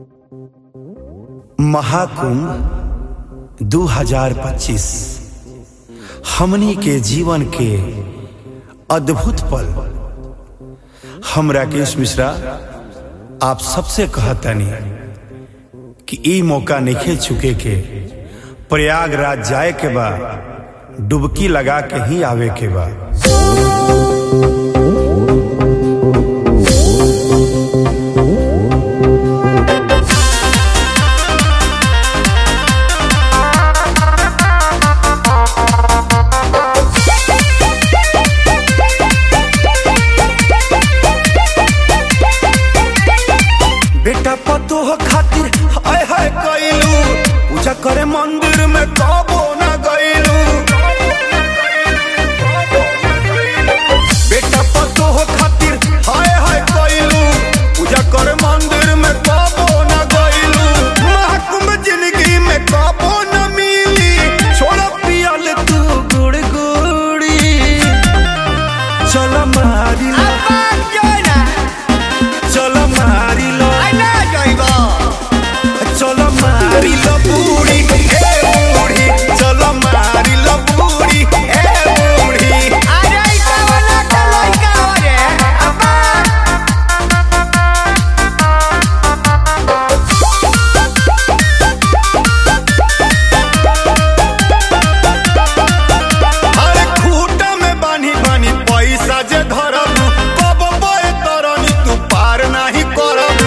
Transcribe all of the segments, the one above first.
महाकुंभ 2025 हमनी के जीवन के अद्भुत पल हम राकेश मिश्रा आप सबसे कहतनी कि ई मौका नहीं चुके के प्रयागराज जाए के बा डुबकी लगा के ही आवे के बा बेटा पतोह खातिर हाय हाय कइलू पूजा करे मंदिर में कबो ना गइलू बेटा पतोह खातिर हाय हाय कइलू पूजा करे मंदिर में कबो ना गइलू महाकुंभ जिंदगी में कबो ना मिली छोड़ पियल तू गुड़ गुड़ी चल मारी लो चल मारी लो चलो मारी लो बूढ़ी ए बूढ़ी चलो मारी लो बूढ़ी ए बूढ़ी अरे खूटा में बानी बानी पैसा जे धरबू कब बय तरनी तू पार नाही करबू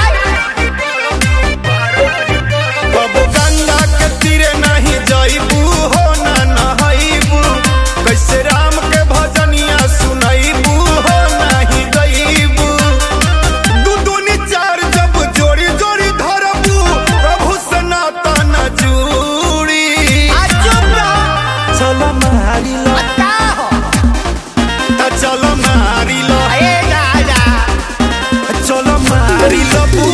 कब गंगा के तीरे नहीं जइबू हो ना नहइबू कैसे राम के भजनिया सुनइबू हो नहीं गइबू दू दूनी चार जब जोड़ी जोड़ी धरबू प्रभु सनातन जूड़ी चलो मारी लो त चलो मारी लो चलो मारी लो